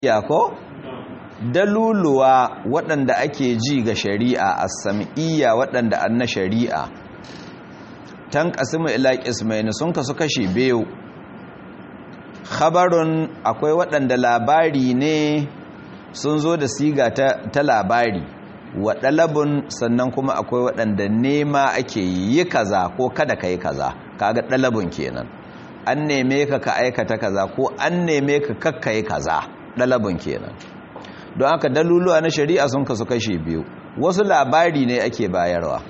ya ko daluluwa waɗanda ake ji ga shari'a a sam'iyya waɗanda an na shari'a tan qasimu ila qismaini sun kasu kashi biyu khabarun akwai waɗanda labari ne sun zo da siga ta, ta labari wa ɗalabun sannan kuma akwai waɗanda nema ake yi kaza ko kada ka yi kaza kaga ɗalabun kenan an neme ka ka aikata kaza ko an neme ka kakka yi kaza ɗalabun kenan don haka daluluwa na shari'a sun kasu kashe biyu wasu labari ne ake bayarwa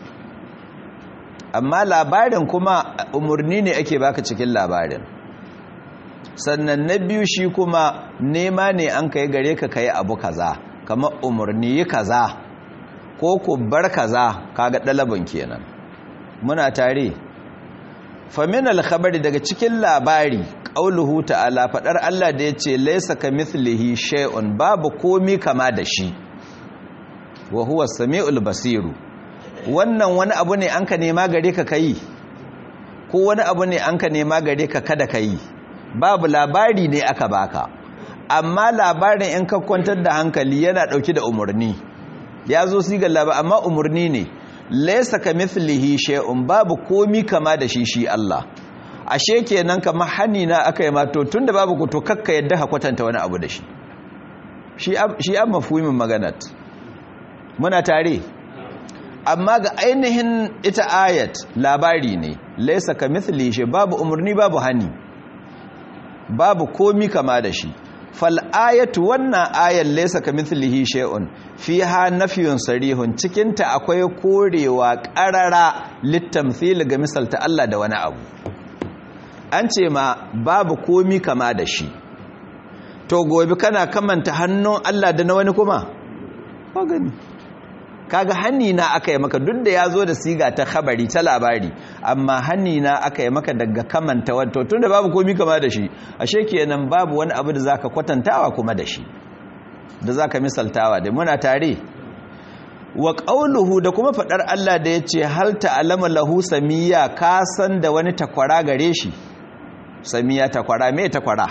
amma labarin kuma umarni ne ake baka cikin labarin sannan na biyu shi kuma nema ne an kai gare ka kai abu kaza kamar umarni yi kaza ko ku bar kaza kaga ɗalabin kenan muna tare famin alkhabari daga cikin labari qauluhu ta'ala fadar Allah da yace laysa kamithlihi shay'un babu komi kama da shi wa huwa samiul basiru wannan wani abu ne an ka nema gare ka kai ko wani abu ne an ka nema gare ka kada kai babu labari ne aka baka amma labarin in ka kwantar da hankali yana dauki da umurni ya zo sigar labar amma umurni ne laysa kamithlihi shay'un babu komi kama da shi shi Allah ashe kenan kamar hani na aka yi mato tunda babu ku to kakka yadda ka kwatanta wani abu da shi shi shi an mafhumin maganat muna tare amma ga ainihin ita ayat labari ne laysa kamithlihi shay babu umurni babu hani babu komi kama da shi fal ayatu wannan ayar laysa kamithlihi shay'un fiha nafyun sarihun cikin ta akwai korewa qarara litamthil ga misalta Allah da wani abu an ce ma babu komi kama da shi to gobe kana kamanta hannun Allah da na wani kuma ba gani kaga hanni na aka yi maka duk da ya zo da siga ta khabari ta labari amma hanni na aka yi maka daga kamanta wato tunda babu komi kama da shi ashe kenan babu wani abu da zaka kwatantawa kuma da shi da zaka misaltawa da muna tare wa qauluhu da kuma fadar Allah da yace hal ta'lamu lahu samiyya ka san da wani takwara gare shi samiyya takwara me takwara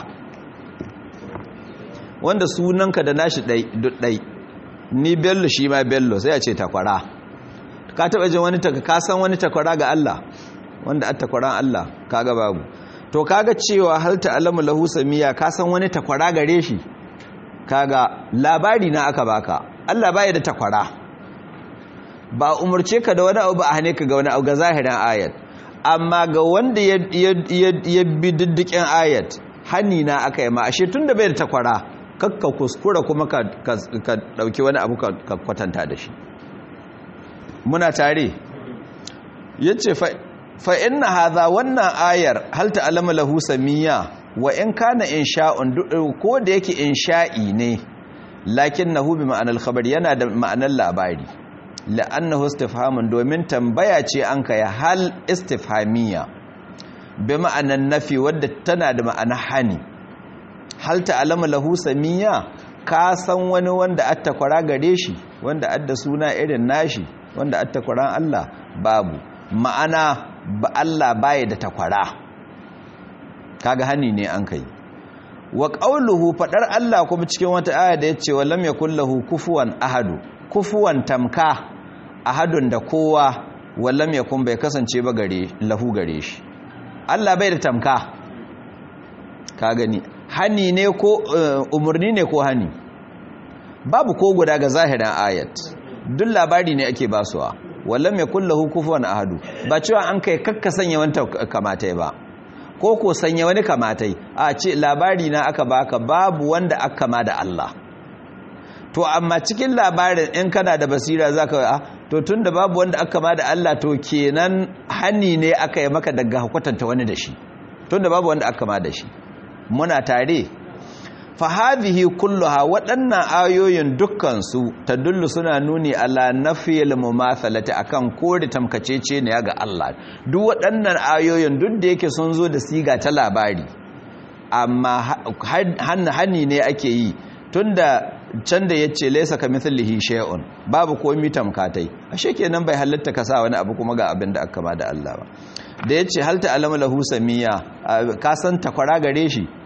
wanda sunanka da nashi dai dai ni bello shi ma bello sai a ce takwara ka taba jin wani ka san wani takwara ga Allah wanda a takwaran Allah kaga babu to kaga cewa hal ta'lamu lahu samiya ka san wani takwara gare shi kaga labari na aka baka Allah baya da takwara ba umurce ka da wani abu a hane ka ga wani abu ga zahirin ayat amma ga wanda ya bi diddikin ayat hani na aka yi ma ashe tunda bai da takwara kakka kuskura kuma ka dauki wani abu ka kwatanta da shi muna tare yace fa fa inna hadha wannan ayar hal ta'lamu lahu samiyya wa in kana insha'un ko da yake insha'i ne lakinnahu bi ma'anar khabar yana da ma'anar labari la'annahu istifhamun domin tambaya ce an kai hal istifhamiyya bi ma'anar nafi wadda tana da ma'anar hani hal ta'lamu lahu samiyya ka san wani wanda attakwara gare shi wanda adda suna irin nashi wanda attakwaran Allah babu ma'ana ba Allah baya da takwara kaga hani ne an kai wa qauluhu fadar Allah kuma cikin wata aya da yace wa lam yakul lahu kufuwan ahadu kufuwan tamka ahadun da kowa wa lam yakun bai kasance ba gare lahu gare shi Allah bai da tamka ka gani hani ne ko umurni ne ko hani babu ko guda ga zahirin ayat duk labari ne ake basuwa wallam yakul lahu kufuwan ahadu ba cewa an kai kakka sanya wanta kamatai ba ko ko sanya wani kamatai a ce labari na aka baka babu wanda aka kama da Allah to amma cikin labarin in kana da basira zaka a to tunda babu wanda aka kama da Allah to kenan hani ne aka yi maka daga kwatanta wani da shi tunda babu wanda aka kama da shi muna tare fahadihi kulluha waɗannan ayoyin dukkansu tadullu suna nuni ala nafiyil mumathalati akan kore tamkacece ne ga Allah duk waɗannan ayoyin duk da yake sun zo da siga ta labari amma hanni ne ake yi tunda can da yace laysa kamithlihi shay'un babu komai tamkatai ashe kenan bai halatta ka sa wani abu kuma ga abin da aka kama da Allah ba da yace hal ta'lamu lahu samiyya ka san takwara gare shi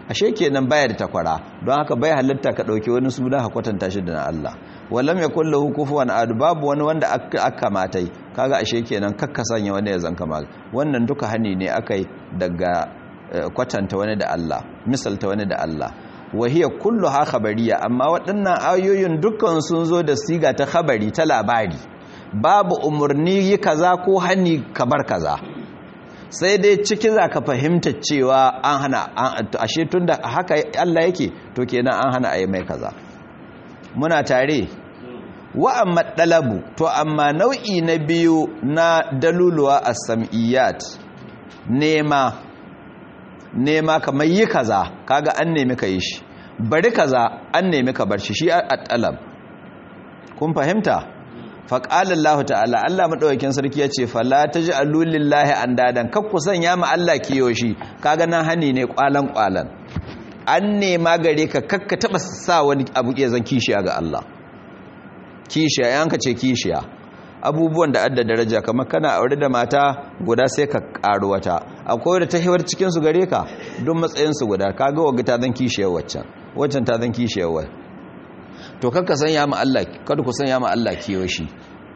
ashe kenan baya da takwara don haka bai halitta ka dauki wani suna ka kwatanta shi da na Allah wallam yakul lahu kufuwan ahad babu wani wanda aka kamatai kaga ashe kenan kakka sanya wani ya zanka ma wannan duka hani ne akai daga kwatanta wani da Allah misalta wani da Allah wahiya kulluha khabariya amma waɗannan ayoyin dukkan sun zo da siga ta khabari ta labari babu umurni yi kaza ko hani kabar kaza sai dai ciki za ka fahimta cewa an hana ashe tun da haka Allah yake to kenan an hana a yi mai kaza muna tare wa'amma ɗalabu to amma nau'i na biyu na daluluwa a sam'iyyat nema nema kamar yi kaza kaga an nemi ka yi shi bari kaza an nemi ka bar shi shi a ɗalab kun fahimta faƙalar lahu ta'ala Allah maɗaukakin sarki ya ce fala ta ji alulillahi an dadan kakku sanya ma Allah kiyo shi kaga nan hani ne ƙwalan-ƙwalan an nema gare ka kakka taɓa sa wani abu ke zan kishiya ga Allah kishiya yan ka ce kishiya abubuwan da adda daraja kamar kana aure da mata guda sai ka ƙaru wata akwai da ta hiwar cikinsu gare ka don matsayinsu guda kaga waga ta zan kishiyar waccan waccan ta zan kishiyar waccan to kakka sanya ma Allah kada ku sanya ma Allah kiyo shi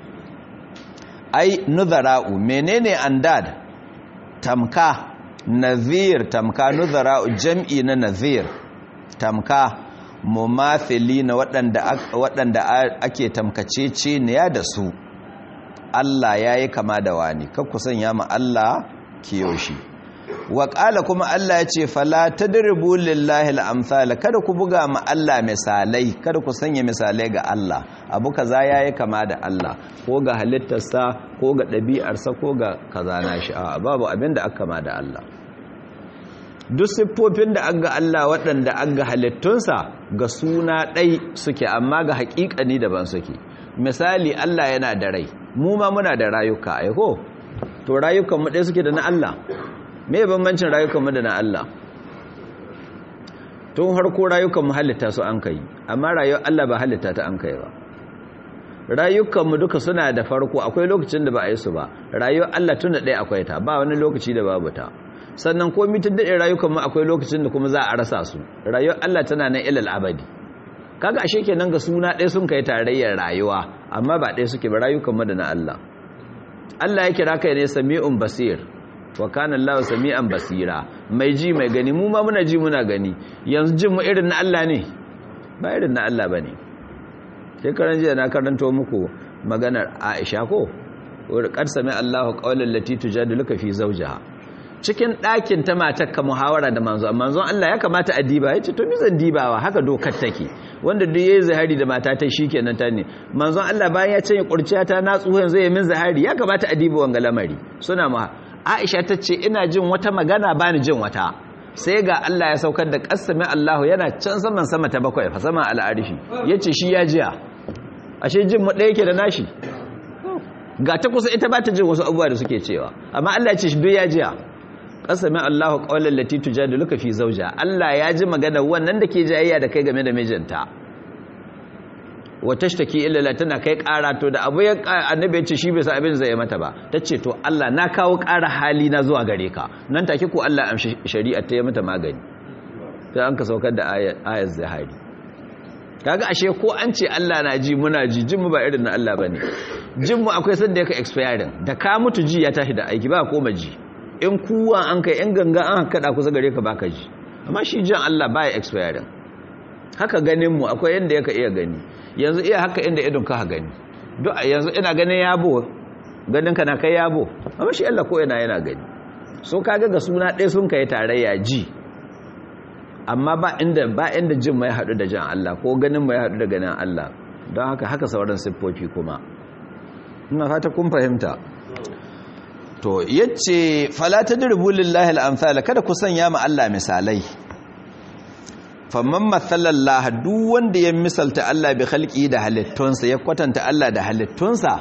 ai nuzara'u menene andad tamka nazir tamka nuzara'u jam'i na nazir tamka mumathili na waɗanda waɗanda ake tamkacece ne ya da su Allah yayi kama da wani kakku sanya ma Allah kiyo shi wa ƙala kuma Allah ya ce fala tadribu lillahi al-amsal kada ku buga ma Allah misalai kada ku sanya misalai ga Allah abu kaza yayi kama da Allah ko ga halittarsa ko ga ɗabi'arsa ko ga kaza na shi a babu abin da aka kama da Allah duk siffofin da aga Allah waɗanda aga halittunsa ga suna ɗai suke amma ga haƙiƙani daban suke misali Allah yana da rai mu ma muna da rayuka aiko to rayukanmu ɗaya suke da na Allah me bambancin rayukanmu da na Allah tun harko rayukanmu halitta su an kai amma rayuwar Allah ba halitta ta an kai ba rayukanmu duka suna da farko akwai lokacin da ba a yi su ba rayuwar Allah tun da ɗaya akwai ta ba wani lokaci da babu ta sannan ko mitin daɗe rayukanmu akwai lokacin da kuma za a rasa su rayuwar Allah tana nan ilal abadi kaga ashe kenan ga suna ɗaya sun kai tarayyar rayuwa amma ba ɗaya suke ba rayukanmu da na Allah Allah ya kira kai ne sami'un basir wa kana Allah sami'an basira mai ji mai gani mu ma muna ji muna gani yanzu jin mu irin na Allah ne ba irin na Allah bane sai karan jiya na karanto muku maganar Aisha ko qad sami Allahu qawlan lati tujadiluka fi zawjiha cikin ɗakin ta matar ka muhawara da manzo manzon Allah ya kamata a diba yace to zan dibawa haka dokar take wanda duk yayi zahari da mata ta shikenan ta ne manzon Allah bayan ya canye kurciya ta na tsuhan zai min zahari ya kamata a diba wanga lamari suna ma Aisha ta ce ina jin wata magana bani jin wata sai ga Allah ya saukar da kasami Allahu yana can saman sama ta bakwai fa saman al'arishi yace shi ya jiya ashe jin mu ɗaya yake da nashi ga ta kusa ita ba ta jin wasu abubuwa da suke cewa amma Allah ya ce shi duk ya jiya kasami Allahu qawlan lati tujadiluka fi zawja Allah ya ji magana wannan da ke jayayya da kai game da mijinta wa tashtaki illa la tana kai ƙara to da abu ya annabi ya ce shi bai sa abin zai mata ba tace to Allah na kawo ƙara hali na zuwa gare ka nan take ko Allah amshi shari'a ta yi mata magani sai an ka saukar da ayat zahari kaga ashe ko an ce Allah na ji muna ji jin mu ba irin na Allah bane jin mu akwai sanda yake expiring da ka mutu ji ya tashi da aiki ba koma ji in kuwa an kai in ganga an kada kusa gare ka baka ji amma shi jin Allah baya expiring haka ganin mu akwai yanda yake iya gani yanzu iya haka inda idon ka gani duk yanzu ina ganin yabo ganin ka na kai yabo amma shi Allah ko ina yana gani so kaga ga suna ɗaya sun kai tarayya ji amma ba inda ba inda jin mai hadu da jan Allah ko ganin mai hadu da ganin Allah don haka haka sauran siffofi kuma ina fata kun fahimta to yace fala tadribu lillahi al-amsal kada ku sanya ma Allah misalai famman matsalallah duk wanda ya misalta Allah bi halki da halittunsa ya kwatanta Allah da halittunsa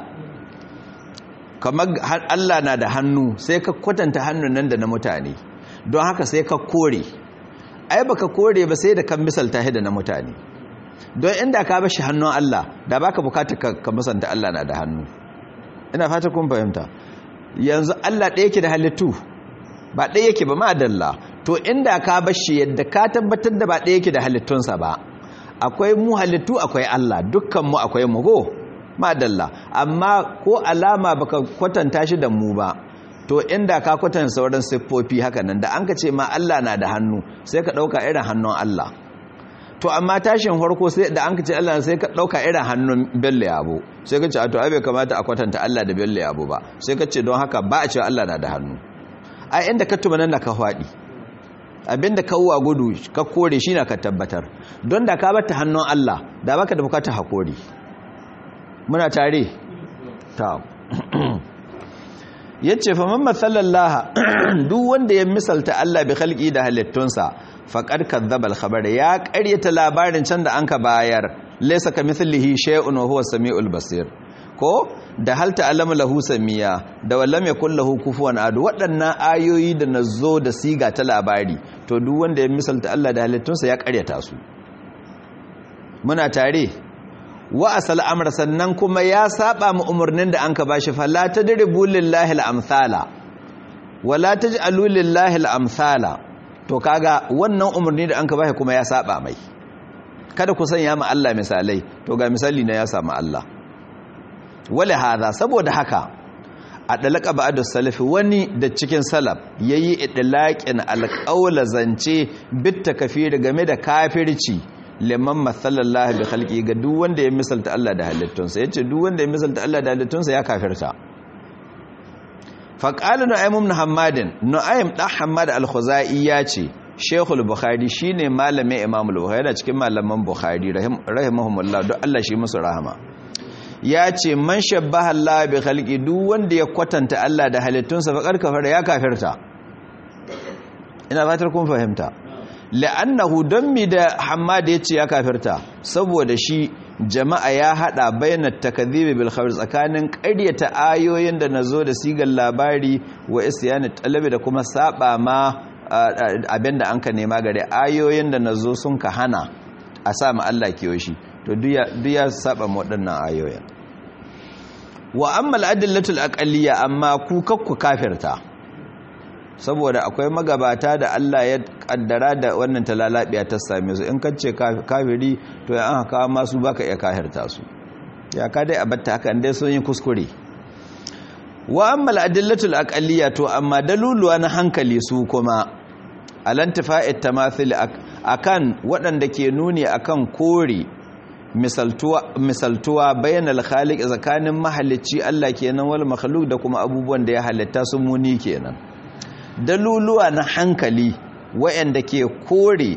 kamar Allah na da hannu sai ka kwatanta hannun nan da na mutane don haka sai ka kore ai baka kore ba sai da kan misalta da na mutane don inda ka bashi hannun Allah da baka bukata ka misalta Allah na da hannu ina fata kun fahimta yanzu Allah ɗaya yake da halittu ba ɗaya yake ba ma dalla to inda ka bashi yadda ka tabbatar da ba ɗaya yake da halittunsa ba akwai mu halittu akwai Allah dukkan mu akwai mu go madalla amma ko alama baka kwatanta shi da mu ba to inda ka kwatanta sauran siffofi haka nan da an ka ce ma Allah na da hannu sai ka ɗauka irin hannun Allah to amma tashin farko sai da an ka ce Allah sai ka ɗauka irin hannun bello yabo sai ka ce to ai bai kamata a kwatanta Allah da bello yabo ba sai ka ce don haka ba a cewa Allah na da hannu a inda ka tuma nan da ka faɗi abinda ka wuwa gudu ka kore shi na ka tabbatar don da ka bata hannun Allah da baka da bukatar hakori muna tare ta yace fa man masallallaha duk wanda ya misalta Allah bi khalqi da halittunsa faqad kadzdzaba al-khabar ya ƙaryata labarin can da anka bayar laysa kamithlihi shay'un wa huwa samiul basir ko da hal ta'lamu lahu samiya da wallam yakul lahu kufuwan adu waɗannan ayoyi da nazo da siga ta labari to duk wanda ya misalta Allah da halittunsa ya ƙaryata su muna tare wa asal amr sannan kuma ya saba mu umurnin da anka bashi fala tadribu lillahi al-amsala wala taj'alu lillahi al-amsala to kaga wannan umurni da anka bashi kuma ya saba mai kada ku sanya ma Allah misalai to ga misali na ya samu Allah wala hada saboda haka adalaka ba'da salafi wani da cikin salaf yayi idlaqin alqawla zance bitta kafiri game da kafirci liman matsalallahu bi khalqi ga duk wanda ya misalta Allah da halittunsa yace duk wanda ya misalta Allah da halittunsa ya kafirta fa qala nu'aym ibn hammadin nu'aym dan hammad al-khuzai yace shaykhul bukhari shine malamin imam al-bukhari yana cikin malaman bukhari rahimahumullah duk Allah shi musu rahama yace man shabbaha Allah bi khalqi duk wanda ya kwatanta Allah da halittunsa fa karkafara ya kafirta ina fatar kun fahimta la'annahu don mi da hamada ya ce ya kafirta saboda shi jama'a ya hada bayanar takadhibi bil khabar tsakanin ƙaryata ayoyin da nazo da sigar labari wa isyani talabi da kuma saba ma abinda an ka nema gare ayoyin da nazo sun ka hana a sa ma Allah kiyoshi to duk ya saba ma waɗannan ayoyin wa amma al-adillatul aqaliyya amma ku kakku kafirta saboda akwai magabata da Allah ya kaddara da wannan talalabiya ta same su in kace kafiri to ya an haka masu baka iya kahirta su ya ka dai abatta haka dai sun yi kuskure wa amma al-adillatul aqaliyya to amma daluluwa na hankali su kuma alantifa'it tamathil akan waɗanda ke nuni akan kore misaltuwa misaltuwa bainal khaliq tsakanin mahalicci Allah kenan wal makhluq da kuma abubuwan da ya halitta su muni kenan daluluwa na hankali waɗanda ke kore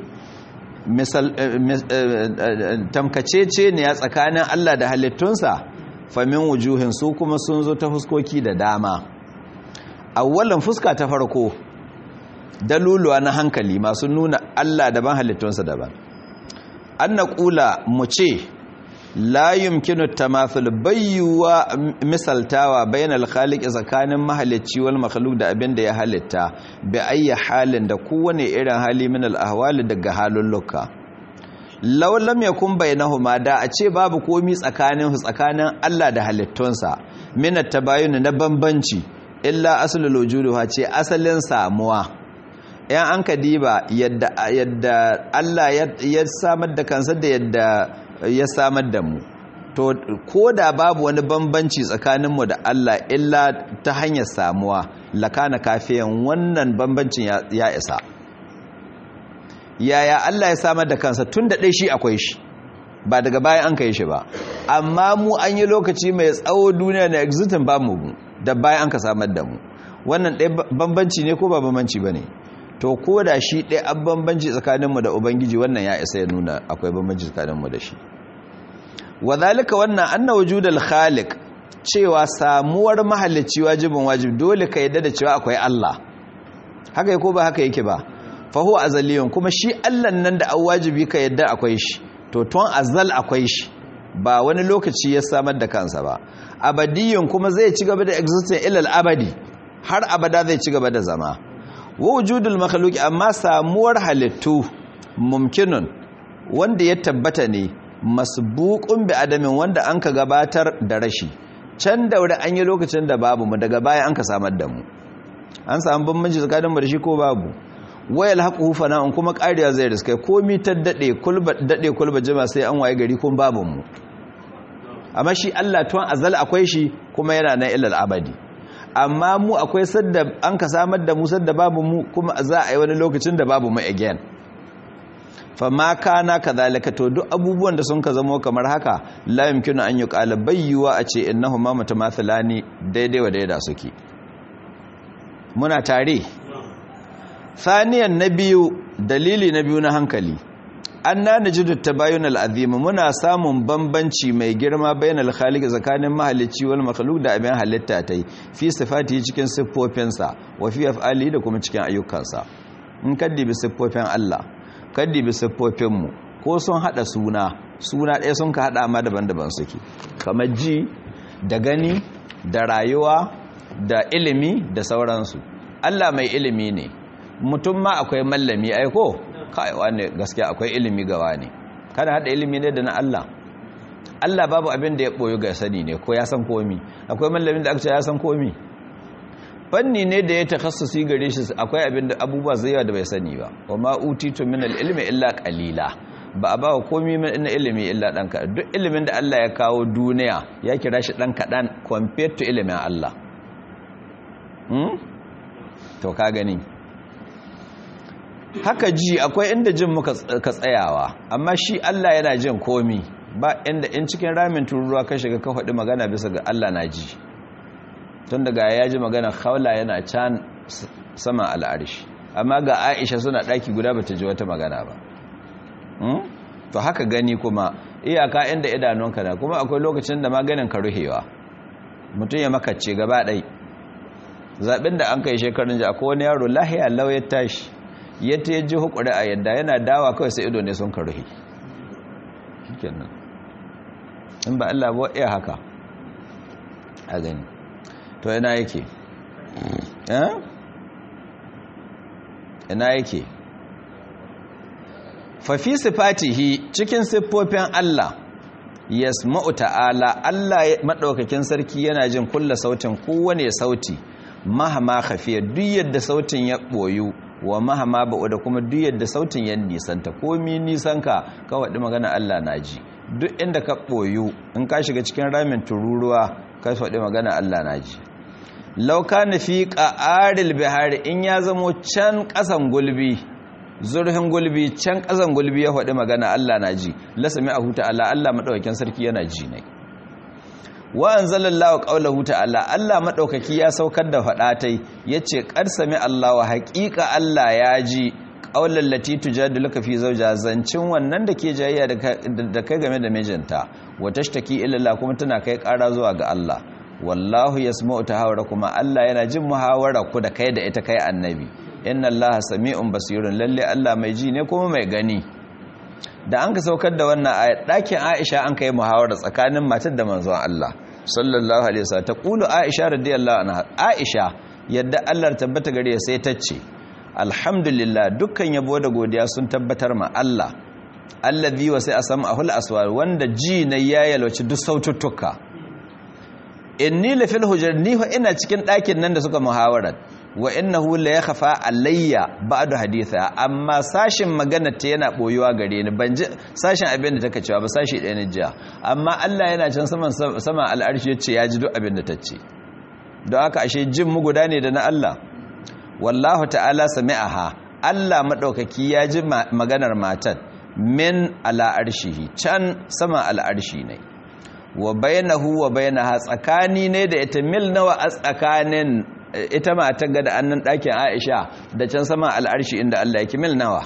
tamkacece ne ya tsakanin Allah da halittunsa famin wujuhin su kuma sun zo ta fuskoki da dama awwalan fuska ta farko daluluwa na hankali masu nuna Allah daban halittunsa daban an na ƙula mu ce la yumkinu tamathul bayyuwa misaltawa bainal khaliq tsakanin mahalicci wal makhluq da abin da ya halitta bi ayyi halin da kowane irin hali min al ahwali daga halulluka law lam yakun bainahuma da a ce babu komi tsakanin su tsakanin Allah da halittunsa min at tabayun na bambanci illa aslul wujuduha ce asalin samuwa yan an kadiba yadda yadda Allah ya samar da kansa da yadda ya samar da mu to ko da babu wani bambanci tsakaninmu da Allah illa ta hanyar samuwa lakana kafiyan wannan bambancin ya isa yaya Allah ya samar da kansa tun da ɗai shi akwai shi ba daga bayan an kai shi ba amma mu an yi lokaci mai tsawo duniya na exitin ba mu da bayan an ka samar da mu wannan ɗaya bambanci ne ko ba bambanci ba ne to ko da shi ɗaya an bambanci tsakaninmu da ubangiji wannan ya isa ya nuna akwai bambanci tsakaninmu da shi wadhalika wannan anna wujudal khaliq cewa samuwar mahalicci wajibin wajib dole ka yadda da cewa akwai Allah haka ko ba haka yake ba fa huwa azaliyun kuma shi Allah nan da an wajibi ka yadda akwai shi to tun azal akwai shi ba wani lokaci ya samar da kansa ba abadiyun kuma zai ci gaba da existing ilal abadi har abada zai ci gaba da zama wa wujudul makhluq amma samuwar halittu mumkinun wanda ya tabbata ne masbuqun bi adamin wanda anka gabatar da rashi can da wuri an yi lokacin da babu mu daga baya anka samar da mu an samu bambanci tsakanin mu da shi ko babu wayal haquhu fana'un kuma ƙariya zai riskai komi ta dade kulba dade kulba jima sai an waye gari kun babu mu amma shi Allah tun azal akwai shi kuma yana nan ilal abadi amma mu akwai sadda an ka samar da mu sadda babu mu kuma za a yi wani lokacin da babu mu again fa ma kana kadhalika to duk abubuwan da sun ka zamo kamar haka la yumkinu an yuqala bayyuwa a ce innahuma mutamathilani daidai wa daida suke muna tare Saniyan na biyu dalili na biyu na hankali an na najidu tabayun al'azim muna samun bambanci mai girma bayan alkhaliq tsakanin mahalicci wal makhluq da abin halitta ta yi fi sifati cikin siffofinsa wa fi af'ali da kuma cikin ayyukansa in kaddi bi siffofin Allah kaddi bi siffofin mu ko sun hada suna suna ɗaya sun ka hada amma daban-daban suke kamar ji da gani da rayuwa da ilimi da sauransu Allah mai ilimi ne mutum ma akwai mallami aiko kai wane gaskiya akwai ilimi gawa ne kana hada ilimi ne da na Allah Allah babu abin da ya boyo ga sani ne ko ya san komi akwai mallamin da aka ce ya san komi fanni ne da ya takhassusi gare shi akwai abin da abubuwa zai yawa da bai sani ba wa ma utitu min al-ilmi illa qalila ba a bawa komi min ilimi illa dan ka duk ilimin da Allah ya kawo duniya ya kira shi dan kadan compared to ilimin Allah hmm to ka gani haka ji akwai inda jin muka ka tsayawa amma shi Allah yana jin komi ba inda in cikin ramin tururuwa ka shiga ka faɗi magana bisa ga Allah na ji tun daga ya ji magana khawla yana can sama al'arish amma ga Aisha suna ɗaki guda bata ji wata magana ba to haka gani kuma iyaka inda idanunka na kuma akwai lokacin da maganin ka ruhewa mutum ya makace gaba ɗai zaɓen da an kai shekarun ji akwai wani yaro lahiya lau ya tashi yadda ya ji hukuri a yadda yana dawa kawai sai ido ne sun karuhi kenan in ba Allah ba iya haka a gani to yana yake ina yake fafi sifatihi cikin siffofin Allah yasma'u ta'ala Allah madaukakin sarki yana jin kulla sautin kowane sauti mahama khafiya duk yadda sautin ya boyu wa mahama ba'u da kuma duk yadda sautin ya nisanta komi nisanka ka waɗi magana Allah na ji duk inda ka ɓoyu in ka shiga cikin ramin tururuwa ka faɗi magana Allah na ji lauka na fi ƙa'aril bihari in ya zamo can ƙasan gulbi zurfin gulbi can ƙasan gulbi ya faɗi magana Allah na ji lasami a huta Allah Allah maɗaukakin sarki yana ji ne wa anzalallahu qawlahu ta'ala Allah madaukaki ya saukar da fadatai yace qad sami Allah wa haqiqa Allah ya ji qawlan lati tujadiluka fi zawja zancin wannan da ke jayayya da kai game da mijinta wa tashtaki ila Allah kuma tana kai ƙara zuwa ga Allah wallahu yasma'u tahawurakum Allah yana jin muhawara ku da kai da ita kai annabi inna Allah sami'un basirun lalle Allah mai ji ne kuma mai gani da an ka saukar da wannan ayat ɗakin Aisha an kai muhawara tsakanin matar da manzon Allah sallallahu alaihi wasallam ta qulu Aisha radiyallahu anha Aisha yadda Allah tabbata gare sai ta ce alhamdulillah dukkan yabo da godiya sun tabbatar ma Allah allazi wasi asma'ul aswar wanda ji na yayalwaci duk saututtuka inni la fil hujr ni fa ina cikin ɗakin nan da suka muhawarar wa innahu la yakhfa alayya ba'du haditha amma sashin magana ta yana boyuwa gare ni ban ji sashin abin da take cewa ba sashi ɗaya ne jiya amma Allah yana can saman sama al'arshi yace ya ji duk abin da tace don haka ashe jin mu guda ne da na Allah wallahu ta'ala sami'aha Allah madaukaki ya ji maganar matan min ala arshihi can sama al'arshi ne wa bainahu wa bainaha tsakani ne da ita mil nawa a tsakanin ita ma ta gada annan ɗakin Aisha da can sama al'arshi inda Allah yake mil nawa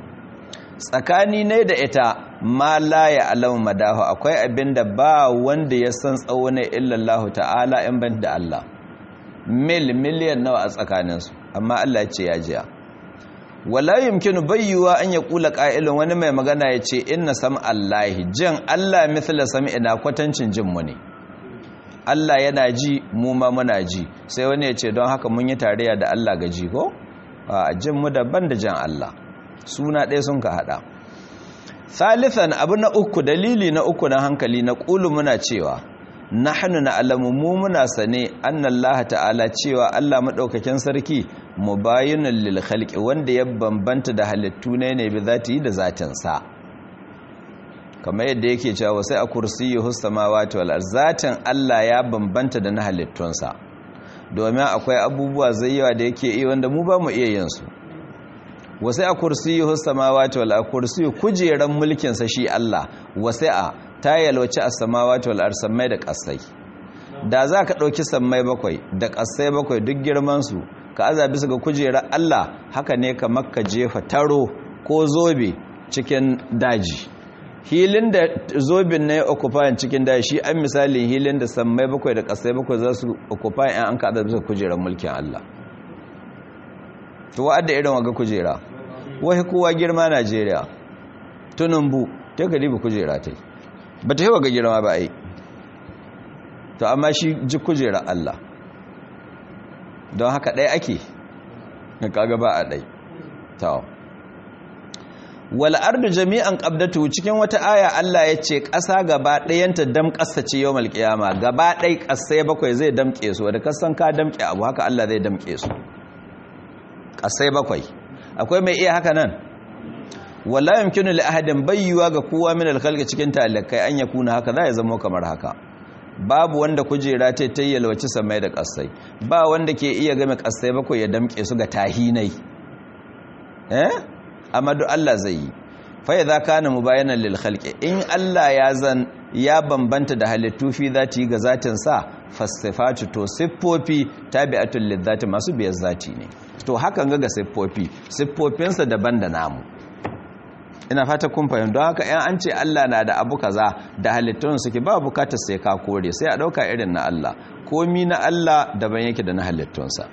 tsakani ne da ita ma la ya alamu madahu akwai abinda ba wanda ya san tsawo ne illallahu ta'ala in ban da Allah mil miliyan nawa a tsakaninsu amma Allah ya ce ya jiya wala yumkinu bayyuwa an ya kula qa'ilun wani mai magana ya ce inna sam'allahi jin Allah mithla sam'ina kwatancin jin mu ne Allah yana ji mu ma muna ji sai wani ya ce don haka mun yi tarayya da Allah ga ji ko a jin mu daban da jan Allah suna ɗaya sun ka hada thalithan abu na uku dalili na uku na hankali na ƙulu muna cewa nahnu na'lamu mu muna sane annallaha ta'ala cewa Allah madaukakin sarki mubayyinul lil khalqi wanda ya bambanta da halittu ne ne bi zati da zatin sa kamar yadda yake cewa sai a kursiyyuhu samawati wal zatin Allah ya bambanta da na halittunsa domin akwai abubuwa zai yawa da yake iya wanda mu ba mu iya yin su wasai a kursiyyuhu samawati wal kursiyyu kujeran mulkin sa shi Allah wasi'a ta yalwace a samawati wal arsamai da kasai da za ka ɗauki sammai bakwai da kasai bakwai duk girman su ka aza bisa ga kujerar Allah haka ne ka makka jefa taro ko zobe cikin daji hilin da zobin na ya occupying cikin daji shi an misalin hilin da sammai bakwai da kasai bakwai za su occupying an an ka aza bisa kujerar mulkin Allah to wa'adda irin waga kujera wai kowa girma Najeriya tunumbu ta ka riba kujera ta yi ba ta yi waga girma ba ai to amma shi ji kujera Allah don haka ɗaya ake na kaga ba a ɗai ta wal ardu jami'an qabdatu cikin wata aya Allah ya ce ƙasa gaba ɗayanta dam ƙasa ce yawmal qiyama gaba ɗai ƙasai bakwai zai damƙe su da kasan ka damƙe abu haka Allah zai damƙe su ƙasai bakwai akwai mai iya haka nan wala yumkinu li ahadin bayyuwa ga kowa min al-khalqi cikin talakai an yakuna haka za ya zama kamar haka babu wanda kujera ta tayyalwaci samai da ƙasai ba wanda ke iya game ƙasai bakwai ya damƙe su ga tahinai eh amma duk Allah zai yi fa idza kana mubayanan lil khalqi in Allah ya zan ya bambanta da halittu fi zati ga zatin sa fasifatu to siffofi tabi'atul lidzati masu biyar zati ne to hakan ga siffofi siffofinsa daban da namu ina fata kun fahimta don haka yan an ce Allah na da abu kaza da halittun suke ba bukatar sai ka kore sai a dauka irin na Allah komi na Allah daban yake da na halittunsa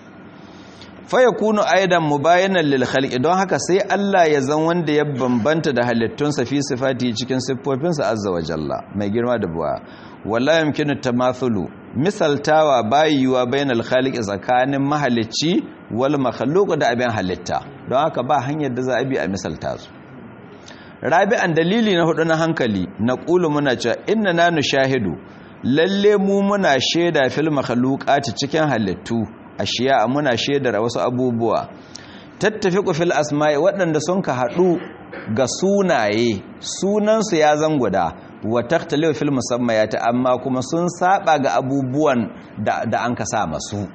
fa yakunu aidan mubayanan lil khalqi don haka sai Allah ya zan wanda ya bambanta da halittunsa fi sifati cikin siffofinsa azza wa jalla mai girma da buwa wala yumkinu tamathulu misaltawa bayuwa bainal khaliqi tsakanin mahalicci wal makhluq da abin halitta don haka ba hanyar da za a bi a misalta su rabi'an dalili na hudu na hankali na qulu muna cewa inna nanu shahidu lalle mu muna shaida fil makhluqati cikin halittu ashiya muna shaidar wasu abubuwa tattafiqu fil asma'i waɗanda sun ka haɗu ga sunaye sunansu ya zan guda wa taktalifu fil musammayati amma kuma sun saba ga abubuwan da, da an ka sa masu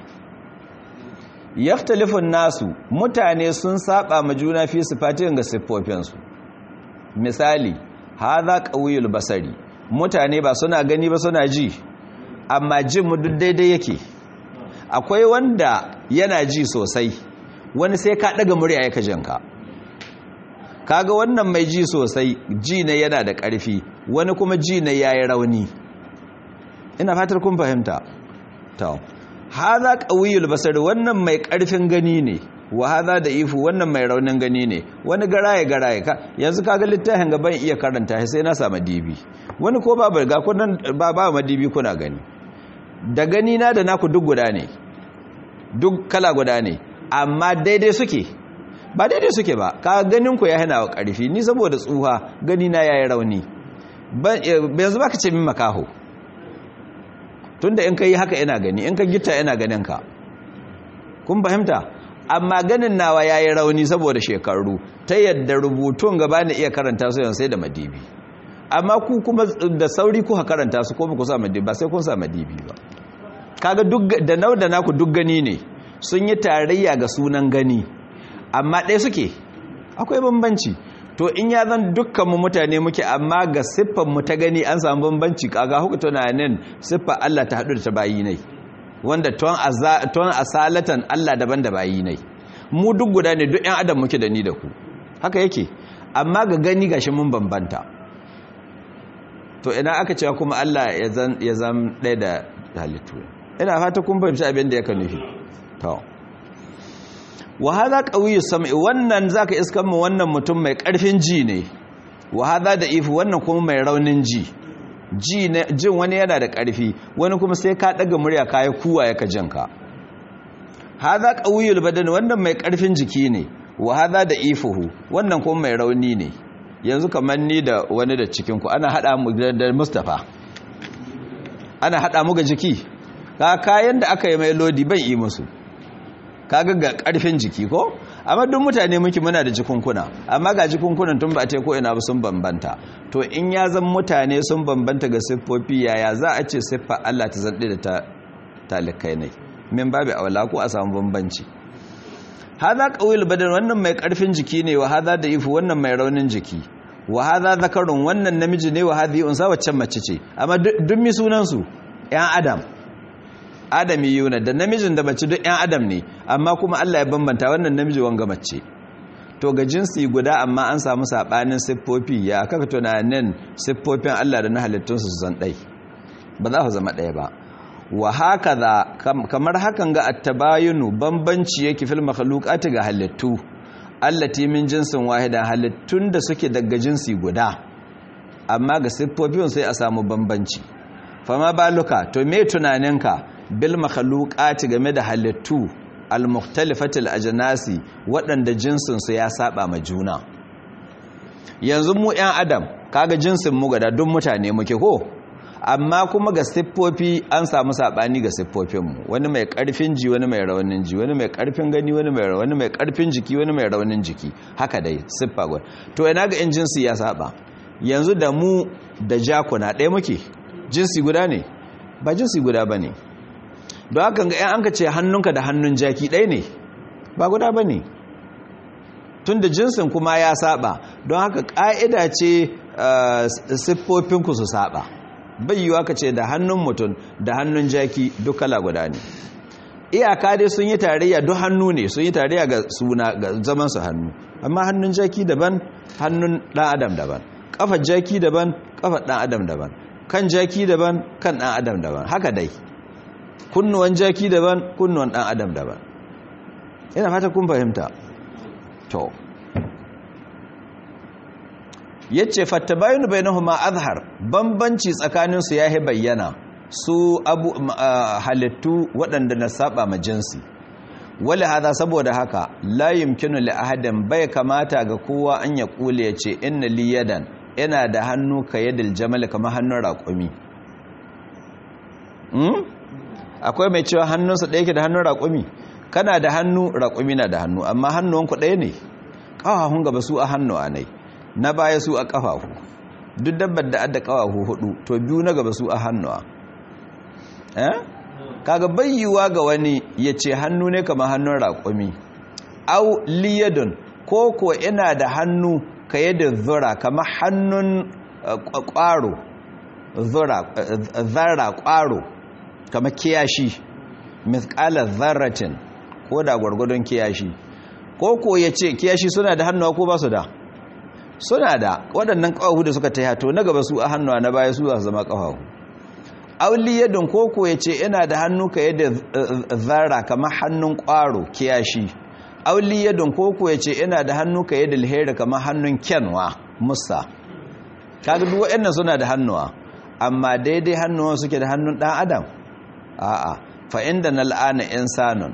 yaktalifun nasu mutane sun saba ma juna fi sifatin ga siffofinsu misali hadha qawiyul basari mutane ba suna gani ba suna ji amma jin mu duk daidai yake akwai wanda yana ji sosai wani sai ka daga murya yake jinka kaga wannan mai ji sosai ji ne yana da ƙarfi wani kuma ji ne yayi rauni ina fatar kun fahimta to hadha qawiyul basar wannan mai ƙarfin gani ne wa hadha da ifu wannan mai raunin gani ne wani garaye garaye ka yanzu kaga littafin ga ban iya karanta sai na samu dibi wani ko ba ga kunan ba ba madibi kuna gani da gani na da naku duk guda ne duk kala guda ne amma daidai suke ba daidai suke ba ka ganin ku ya hana wa ƙarfi ni saboda tsuha gani na yayi rauni yanzu baka ce min makaho tunda in kai haka ina gani in ka gita ina ganin ka kun fahimta amma ganin nawa yayi rauni saboda shekaru ta yadda rubutun gaba ni iya karanta su yanzu sai da madibi amma ku kuma da sauri kuka karanta su ko ba ku sa madibi ba sai kun sa madibi ba kaga duk da nau da naku duk gani ne sun yi tarayya ga sunan gani amma ɗaya suke akwai bambanci to in ya zan dukkanmu mutane muke amma ga siffanmu ta gani an samu bambanci kaga huku tunanin siffar Allah ta haɗu da ta bayi nai wanda ton asalatan Allah daban da bayi nai mu duk guda ne duk 'yan adam muke da ni da ku haka yake amma ga gani gashi mun bambanta to ina aka cewa kuma Allah ya zan ɗaya da halittu ina fata kun fahimci abin da ya ka nufi to wa hadha qawiyyu sam'i wannan zaka iskan mu wannan mutum mai karfin ji ne wa hadha da ifu wannan kuma mai raunin ji ji ne jin wani yana da karfi wani kuma sai ka daga murya kai kuwa yaka jinka hadha qawiyyul badan wannan mai karfin jiki ne wa hadha da ifuhu wannan kuma mai rauni ne yanzu kamar ni da wani da cikin ku ana hada mu da Mustafa ana hada mu ga jiki ka kayan da aka yi mai lodi ban yi musu kaga ga karfin jiki ko amma duk mutane muke muna da jikunkuna amma ga jikunkunan tun ba a ko ina ba sun bambanta to in ya zan mutane sun bambanta ga siffofi yaya za a ce siffa Allah ta zaɗe da ta talikai ne min babu aula ko a samu bambanci hadha qawil badan wannan mai karfin jiki ne wa hadha da ifu wannan mai raunin jiki wa hadha zakarun wannan namiji ne wa hadhi unsa waccan mace ce amma duk mi sunan su ƴan adam adami yuna da namijin da mace duk ƴan adam ne amma kuma Allah ya bambanta wannan namiji wanga mace to ga jinsi guda amma an samu sabanin siffofi ya kaka tunanin siffofin Allah da na halittunsu su san dai ba za su zama ɗaya ba wa haka za kamar hakan ga attabayunu bambanci yake fil makhluqati ga halittu allati min jinsin wahida halittun da suke daga jinsi guda amma ga siffofin sai a samu bambanci fama baluka to me tunaninka bil makhluqati game da halittu al mukhtalifatil ajnasi waɗanda jinsin su ya saba ma juna yanzu mu ƴan adam kaga jinsin mu gada duk mutane muke ko amma kuma ga siffofi an samu sabani ga siffofinmu wani mai karfin ji wani mai raunin ji wani mai karfin gani wani mai wani mai karfin jiki wani mai raunin jiki haka dai siffa gwai to ina ga in jinsi ya saba yanzu da mu da jakuna ɗaya muke jinsi guda ne ba jinsi guda ba ne don haka ga 'yan an ka ce hannunka da hannun jaki ɗaya ne ba guda ba ne tun da jinsin kuma ya saba don haka ƙa'ida ce siffofinku su saba bayyuwa ka ce da hannun mutum da hannun jaki duk kala guda ne iyaka dai sun yi tarayya duk hannu ne sun yi tarayya ga suna ga zaman su hannu amma hannun jaki daban hannun dan adam daban kafar jaki daban kafar dan adam daban kan jaki daban kan dan adam daban haka dai kunnuwan jaki daban kunnuwan dan adam daban ina fata kun fahimta to yace fattabayinu bainahuma azhar bambanci tsakanin su yahi bayyana su abu halittu waɗanda na saba ma jinsi wala hada saboda haka la yumkinu li ahadin bai kamata ga kowa an ya kule yace inna li yadan ina da hannu ka yadil jamal kamar hannun raƙumi hmm? akwai mai cewa hannunsa ɗaya ke da hannun raƙumi kana da hannu raƙumi na da hannu amma hannuwanku ɗaya ne ƙafafun gaba su a hannu a nai na baya su a ƙafafu duk dabbar da adda ƙafafu hudu to biyu na gaba su a hannuwa eh kaga bayyuwa ga wani ya ce hannu ne kamar hannun raƙumi au liyadun ko ko ina da hannu ka yadda zura kamar hannun ƙwaro zara ƙwaro kamar kiyashi mithqala zarratin ko da gwargwadon kiyashi ko ko ya ce kiyashi suna da hannuwa ko ba su da suna da waɗannan ƙafafu da suka ta yato na gaba su a hannuwa na baya su za su zama ƙafafu auli yadin ko ko ya ce ina da hannu ka yadda zara kamar hannun ƙwaro kiyashi auli yadin ko ko ya ce ina da hannu ka yadda alheri kamar hannun kyanwa musa kaga duk waɗannan suna da hannuwa amma daidai hannuwa suke da hannun ɗan adam a'a fa inda na la'ana insanun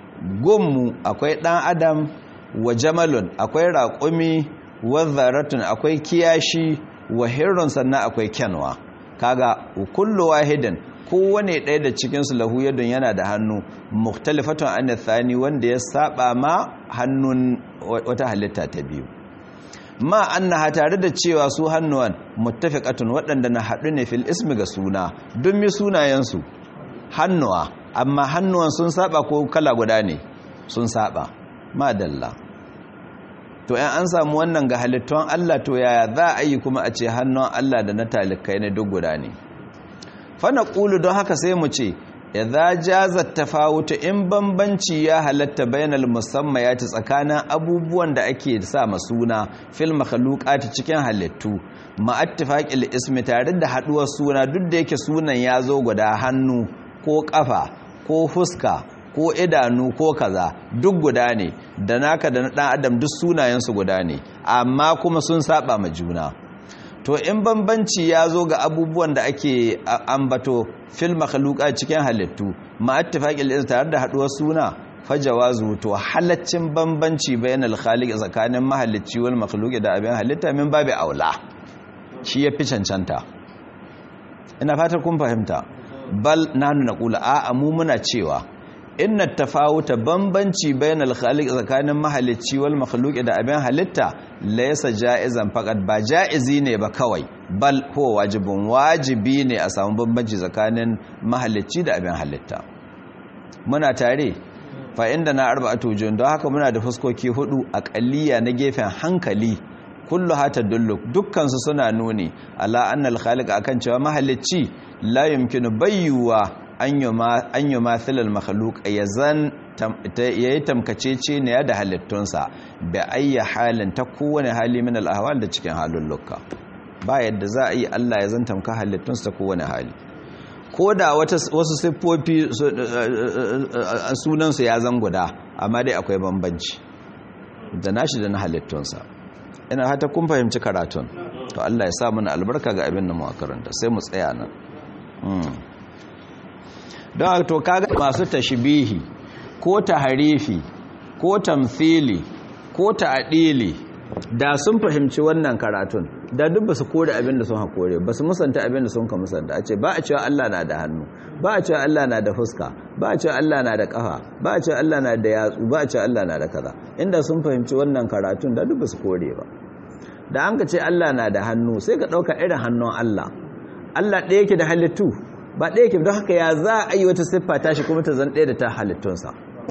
gunmu akwai ɗan adam wa jamalun akwai raƙumi wa zaratun akwai kiyashi wa hirrun sannan akwai kyanwa kaga kullu wahidin kowane ɗaya da cikinsu lahu yadda yana da hannu muktalifatun an thani wanda ya saba ma hannun wata halitta ta biyu ma annaha tare da cewa su hannuwan muttafiqatun waɗanda na haɗu ne fil ismi ga suna don mi sunayensu hannuwa amma hannuwan sun saba ko kala guda ne sun saba madalla to yan an samu wannan ga halittun Allah to yaya za a yi kuma a ce hannun Allah da na talikai ne duk guda ne fana ƙulu don haka sai mu ce idza jazat tafawutu in bambanci ya halatta bainal musammayati tsakanin abubuwan da ake sa masuna fil makhluqati cikin halittu ma attifaqil ismi tare da haduwar suna duk da yake sunan ya zo guda hannu ko kafa ko fuska ko idanu ko kaza duk guda ne da naka da na dan adam duk sunayensu guda ne amma kuma sun saba ma juna to in bambanci ya zo ga abubuwan da ake ambato fil makhluqa cikin halittu ma attifaqil iz tare da haduwar suna fajawazu to halaccin bambanci bainal khaliq tsakanin mahalicci wal makhluqi da abin halitta min babu aula shi yafi cancanta ina fatar kun fahimta bal nanu naqulu a mu muna cewa inna tafawuta bambanci bainal khaliq tsakanin mahalicci wal makhluq da abin halitta laysa ja'izan faqat ba ja'izi ne ba kawai bal huwa wajibun wajibi ne a samu bambanci tsakanin mahalicci da abin halitta muna tare fa inda na arba'atu jun don haka muna da fuskoki hudu aqalliya na gefen hankali kullu hata dullu dukkan su suna nuni ala annal khaliq akan cewa mahalicci la yumkinu bayyuwa an yi mathilal makhluk ya zan ya yi tamkacece ne da halittunsa da ayya halin ta kowane hali min al'ahwal da cikin halulluka ba yadda za a yi Allah ya zan tamka halittunsa ta kowane hali ko da wasu siffofi sunansu ya zan guda amma dai akwai bambanci da nashi da na halittunsa ina hata kun fahimci karatun to Allah ya sa mana albarka ga abin da mu karanta sai mu tsaya nan don to kaga masu tashbihi ko taharifi ko tamthili ko ta'dili da sun fahimci wannan karatun da duk basu kore abin da sun hakore basu musanta abin da sun ka musanta a ce ba a cewa Allah na da hannu ba a cewa Allah na da fuska ba a cewa Allah na da kafa ba a cewa Allah na da yatsu ba a cewa Allah na da kaza inda sun fahimci wannan karatun da duk basu kore ba da an ka ce Allah na da hannu sai ka dauka irin hannun Allah Allah ɗaya yake da halittu ba ɗaya ke don haka ya za a yi wata siffa tashi kuma ta zan ɗaya da ta halittunsa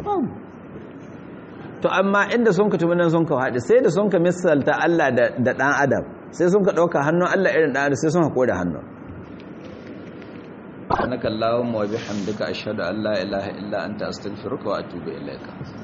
to amma inda sun ka tumunan sun ka haɗe sai da sun ka misalta Allah da ɗan adam sai sun ka ɗauka hannun Allah irin ɗan adam sai sun haƙo da hannun anaka Allahumma wa bihamdika ashhadu an la ilaha illa anta astaghfiruka wa atubu ilayka